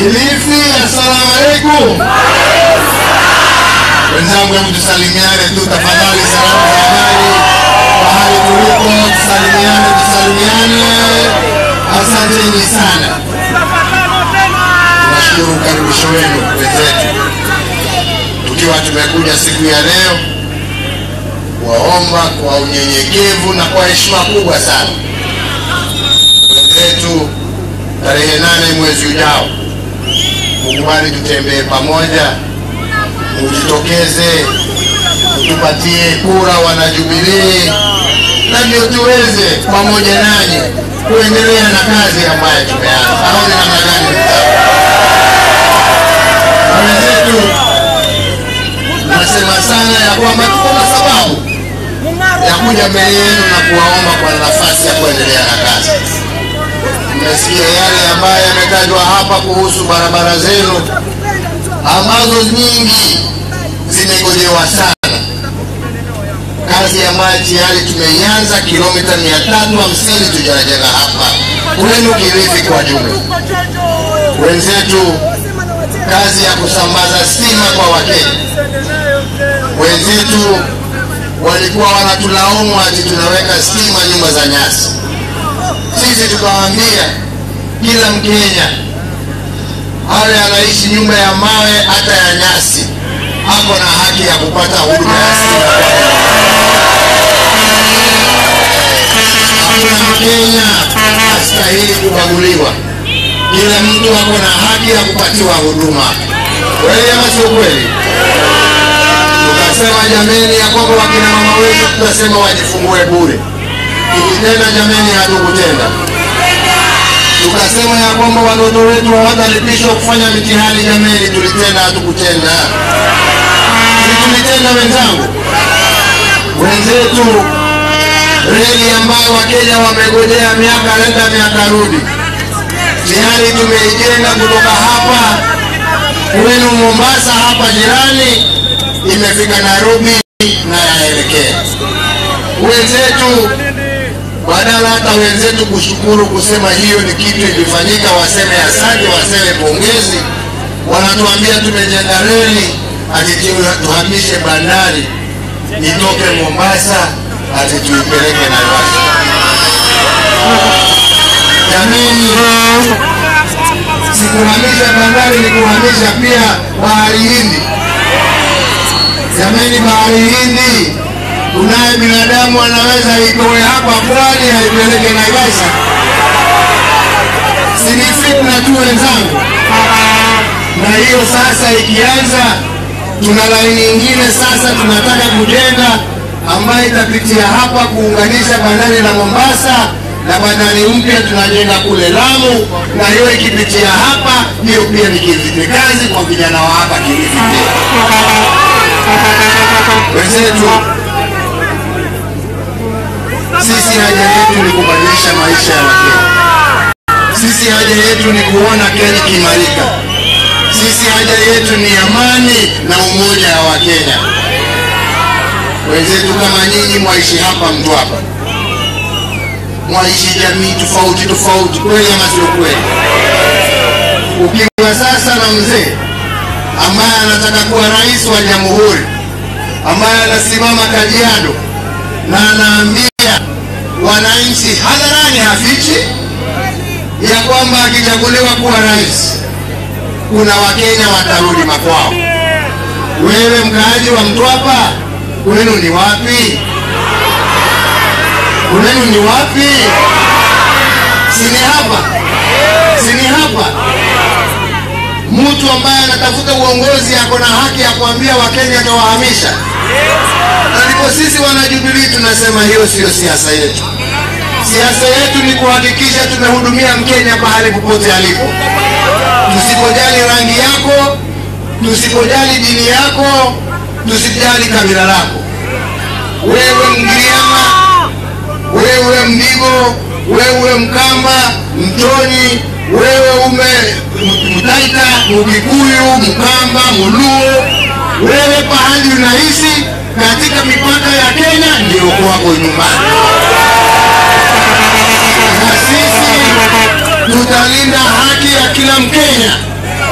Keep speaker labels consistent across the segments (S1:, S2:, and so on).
S1: Kilifi, assalamu alaikum. Wenzangu, hebu tusalimiane tu tafadhali, salamu za habari mahali tulipo, tusalimiane, tusalimiane. Asanteni sana, tunashukuru ukaribisho wenu wenzetu, tukiwa tumekuja siku ya leo kuwaomba kwa unyenyekevu na kwa heshima kubwa sana wenzetu, tarehe nane mwezi ujao, mukubali tutembee pamoja, mujitokeze, mtupatie kura wanajubilii, na ndio tuweze pamoja nanyi kuendelea na kazi ambayo tumeanza. Au ni namna gani? Na wenzetu nasema sana ya kwamba tuko na sababu ya kuja mbele yenu na kuwaomba kwa nafasi ya kuendelea na kazi. Mmesikia yale ambayo yametajwa hapa kuhusu barabara zenu ambazo nyingi zimegojewa sana, kazi ambayo tayari tumeianza kilomita 350 tujajenga hapa kwenu Kilifi kwa jumla. Wenzetu, kazi ya kusambaza stima kwa Wakenya, wenzetu walikuwa wanatulaumu ati tunaweka stima nyumba za nyasi. Sisi tukawaambia kila Mkenya awe anaishi nyumba ya mawe hata ya nyasi, ako na haki ya kupata huduma ya stima. Hakuna Mkenya astahili kubaguliwa. Kila mtu ako na haki ya kupatiwa huduma. Kweli ama sio kweli? Tukasema jameni, ya kwamba wakina mama wetu tutasema wajifungue bure. Tukitenda jameni, hatukutenda. Tukasema ya kwamba watoto wetu hawatalipishwa kufanya mitihani, jameni, tulitenda, hatukutenda. Si tulitenda wenzangu? Wenzetu reli ambayo Wakenya wamegojea miaka nenda miaka rudi, tayari tumeijenga kutoka hapa kwenu Mombasa, hapa jirani, imefika Nairobi na yaelekea wenzetu badala hata wenzetu kushukuru kusema hiyo ni kitu ilifanyika, waseme asante, waseme pongezi, wanatuambia tumejenga reli ati tu- tuhamishe bandari itoke Mombasa ati tuipeleke Naivasha. Jamani, sikuhamisha bandari, ni kuhamisha pia bahari Hindi. Jamani, bahari Hindi kunaye binadamu anaweza itoe hapa pwani aipeleke Naivasha? Si ni fitna tu wenzangu? Na hiyo sasa ikianza, tuna laini nyingine sasa tunataka kujenga ambayo itapitia hapa kuunganisha bandari la Mombasa na bandari mpya tunajenga kule Lamu, na hiyo ikipitia hapa, hiyo pia ni kizi- ni kazi kwa vijana wa hapa Kilifi pia. Wenzetu, sisi haja yetu ni kubadilisha maisha ya Wakenya. Sisi haja yetu ni kuona Kenya ikimarika. Sisi haja yetu ni amani na umoja wa Wakenya. Wenzetu kama nyinyi mwaishi hapa Mtwapa, mwaishi jamii tofauti tofauti, kweli ama sio kweli? Ukiwa sasa na mzee ambaye anataka kuwa rais wa jamhuri, ambaye anasimama Kajiado na anaambia wananchi hadharani, hafichi ya kwamba akichaguliwa kuwa rais, kuna Wakenya watarudi makwao. Wewe mkaaji wa Mtwapa, kwenu ni wapi? Kwenu ni wapi? Si ni hapa? Si ni hapa? Mtu ambaye anatafuta uongozi ako na haki ya kuambia Wakenya atawahamisha. Na ndipo sisi wanajubilii tunasema hiyo siyo siasa yetu. Siasa yetu ni kuhakikisha tumehudumia Mkenya pahali popote alipo, tusipojali rangi yako, tusipojali dini yako, tusijali kabila lako. Wewe Mgiriama, wewe Mdigo, wewe Mkamba, Mtoni, wewe ume M- Mtaita, Mkikuyu, Mkamba, Muluo, wewe pahali unaishi katika mipaka ya Kenya ndio kwako nyumbani na sisi tutalinda haki ya kila Mkenya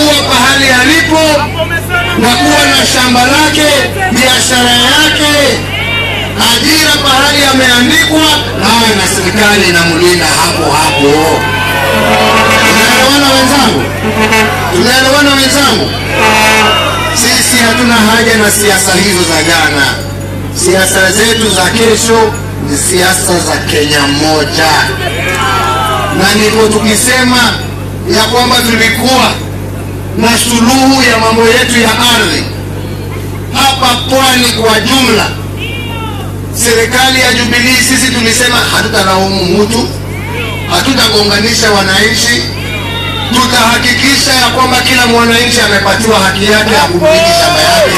S1: kuwa pahali alipo na kuwa na shamba lake, biashara yake, ajira pahali ameandikwa, nawe na serikali inamlinda hapo hapo. Tunaelewana wenzangu? Tunaelewana wenzangu? Sisi hatuna haja na siasa hizo za jana. Siasa zetu za kesho ni siasa za Kenya moja, na ndipo tukisema ya kwamba tulikuwa na suluhu ya mambo yetu ya ardhi hapa pwani kwa jumla. Serikali ya Jubilee, sisi tulisema hatutalaumu mtu, hatutagonganisha wananchi, tutahakikisha ya kwamba kila mwananchi amepatiwa haki yake ya kumiliki shamba yake.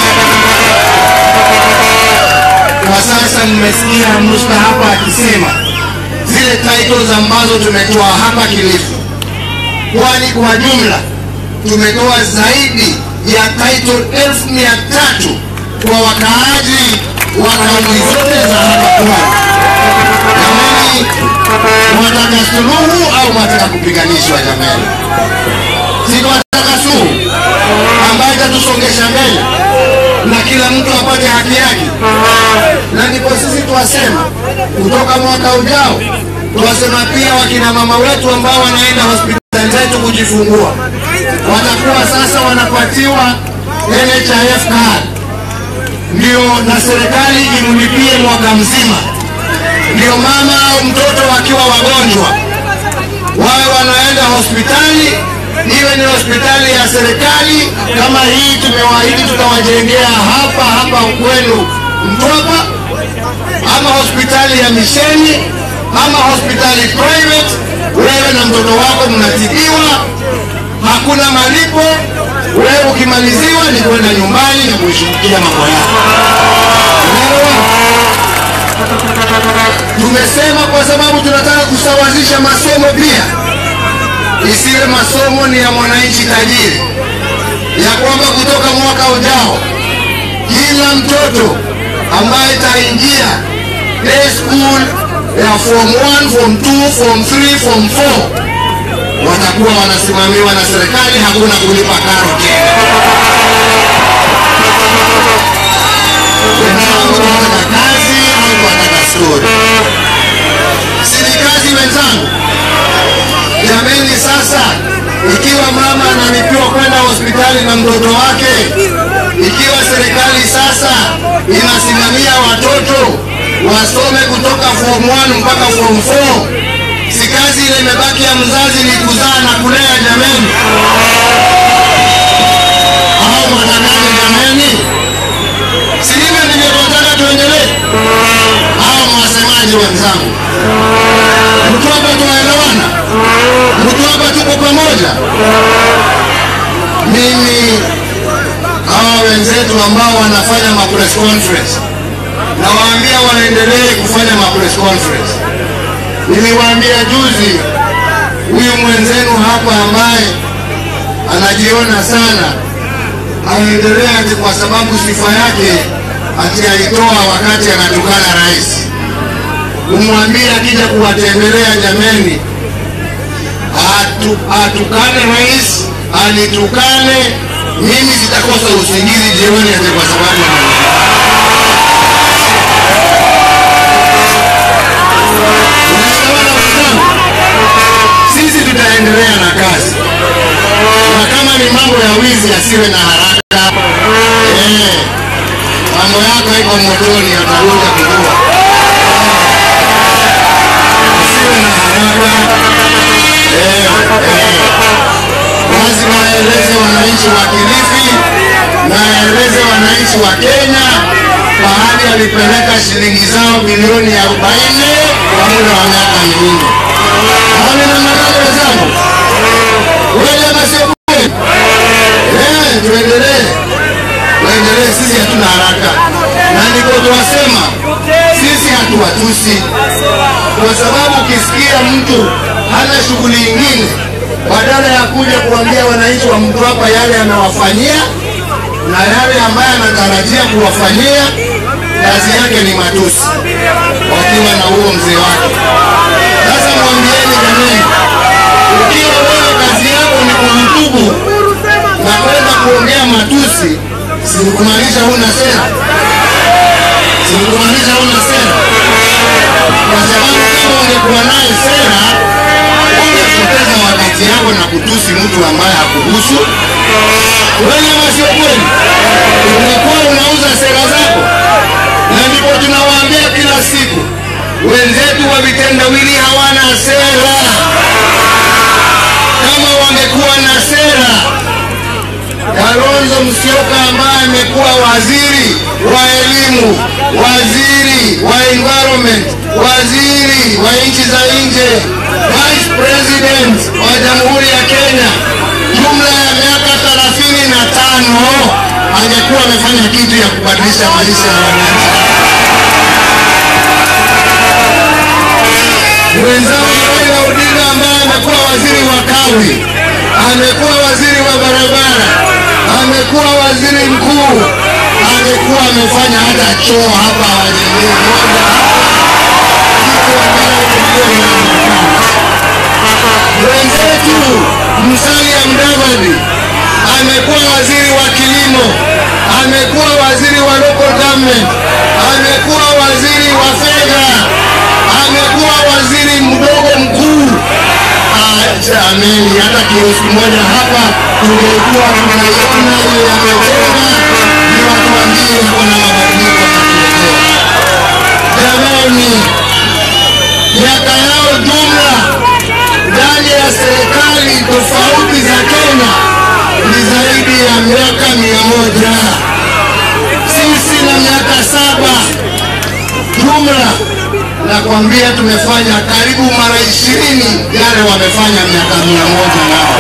S1: Kwa sasa mmesikia Musta hapa akisema zile titles ambazo tumetoa hapa Kilifi, kwani kwa jumla tumetoa zaidi ya title elfu mia tatu kwa wakaaji wa kaunti zote za hapa pwani. Jamani, mwataka suluhu au mwataka kupiganishwa? Jamani, si tunataka suluhu ambayo itatusongesha mbele na kila mtu apate haki yake, na ndipo sisi twasema kutoka mwaka ujao, twasema pia wakina mama wetu ambao wanaenda hospitali zetu kujifungua watakuwa sasa wanapatiwa NHIF card, ndio na serikali imlipie mwaka mzima, ndio mama au mtoto wakiwa wagonjwa wawe wanaenda hospitali, iwe ni hospitali ya serikali kama hii tumewaahidi tutawajengea hapa hapa kwenu Mtwapa, ama hospitali ya misheni ama hospitali private, wewe na mtoto wako mnatibiwa, hakuna malipo. Wewe ukimaliziwa ni kwenda nyumbani na kuishughulikia mambo yako. Unaelewa? Tumesema kwa sababu tunataka kusawazisha masomo pia, isiwe masomo ni ya mwananchi tajiri, ya kwamba kutoka mwaka ujao kila mtoto ambaye taingia day school ya form 1, form 2, form 3, form 4 watakuwa wanasimamiwa na serikali, hakuna kulipa karo tena. Wenzangu, tunataka kazi au tunataka stori? Si ni kazi wenzangu? Jameni, sasa ikiwa mama analipiwa kwenda hospitali na mtoto wake, ikiwa serikali sasa inasimamia watoto wasome kutoka form 1 mpaka form 4 si kazi ile imebaki ya mzazi ni kuzaa na kulea jameni, au mwanadani jameni? Si hivyo ndivyo tunataka tuendelee, au mwasemaji wenzangu? Mtu hapa tunaelewana? Mtu hapa tuko pamoja? Mimi hawa wenzetu ambao wanafanya ma press conference nawaambia waendelee kufanya ma press conference. Niliwaambia juzi, huyu mwenzenu hapa ambaye anajiona sana aendelee ati kwa sababu sifa yake ati alitoa wakati anatukana rais. Umwambie akija kuwatembelea, jameni, atu, atukane rais, anitukane mimi, sitakosa usingizi jioni ati kwa sababu ananikana. Unaelewana wenzangu? Sisi tutaendelea na kazi, na kama ni mambo ya wizi asiwe na haraka. Eh, mambo yako iko motoni, atakuja kujua. Asiwe na haraka. Eh, eh. Lazima aeleze wananchi wa Kilifi na aeleze wananchi wa Kenya pahali alipeleka shilingi zao bilioni 40 kwa muda wa miaka minne. Hali namna gani wenzangu? Kweli ama sio kweli? Eh, tuendelee, tuendelee. Sisi hatuna haraka, na ndiko tunasema sisi hatuwatusi, kwa sababu ukisikia mtu hana shughuli ingine badala ya kuja kuambia wananchi wa Mtwapa yale anawafanyia na yale ambayo anatarajia kuwafanyia, kazi yake ni matusi, wakiwa na huo mzee wake. Sasa mwambieni jamani, ukiwa wewe kazi yako ni kuhutubu Sikumaanisha una sera, kwa sababu kama ungekuwa naye sera ungepoteza wakati yako na kutusi mtu ambaye hakuhusu. Kweli ama sio kweli? Ungekuwa unauza sera zako, na ndipo tunawaambia kila siku wenzetu wa vitendawili hawana sera. Kama wangekuwa na sera, Kalonzo Musyoka ambaye amekuwa waziri wa elimu, waziri wa environment, waziri wa nchi za nje, vice president wa Jamhuri ya Kenya, jumla ya miaka thelathini na tano angekuwa amefanya kitu ya kubadilisha maisha ya wananchi. Mwenzangu Raila Odinga ambaye amekuwa waziri wa kawi, amekuwa waziri wa barabara, amekuwa waziri mkuu, angekuwa amefanya hata choo hapa hawajengei moja, kitu ambayo kilikuwa inaonekana. Wenzetu Musalia Mudavadi amekuwa waziri wa kilimo, amekuwa waziri wa local government, amekuwa waziri wa fedha, amekuwa waziri mdogo mkuu. Ah, Jameni, hata kioski moja hapa tungekuwa tunaiona ile yamejenga, ni watuambie kuna mabadiliko yametokea. Jamani, miaka yao jumla ndani ya serikali tofauti za Kenya ni zaidi ya miaka mia moja. Sisi na miaka saba jumla, nakwambia tumefanya karibu mara ishirini yale wamefanya miaka mia moja nao,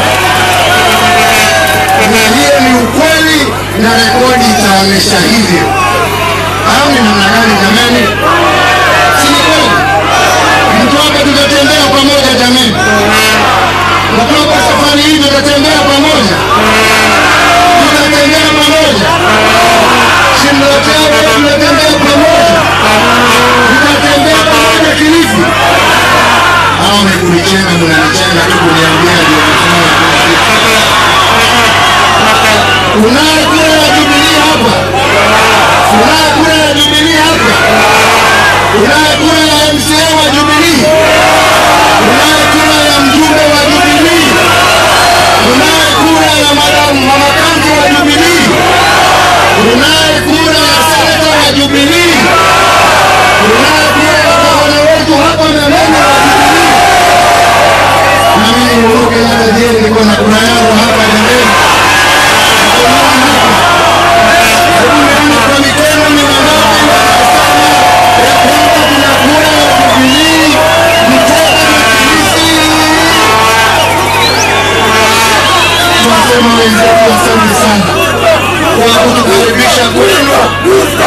S1: na hiyo ni ukweli na rekodi itaonyesha hivyo. Au ni namna gani jamani? Si ni kweli? Mtoka tutatembea pamoja jamani, mtoka safari hii tutatembea pamoja, tutatembea pamoja, Shimloteo tutatembea pamoja, tutatembea pamoja Kilifi. Hao ni kunichenga, mnanichenga tu kuniambia ndio kufanya kila kitu. Unaye kura ya Jubilee hapa, unaye kura ya Jubilee hapa, unaye kura ya MCA wa Jubilee, unaye kura ya mjumbe wa Jubilee, unaye kura ya madamu mama kanti wa Jubilee, unaye kura ya seneta wa Jubilee, unaye kura ya gavana wetu hapa Memene wa Jubilee. Na mimi Uhuru Kenyatta je, niko na kura yangu hapa jameni? Hebu nione kwa mikono ni wangapi wanasema ya kwamba tuna kura ya Jubilee Mtega na Kilifi. Tunasema wenzetu asante sana kwa kutukaribisha kwenu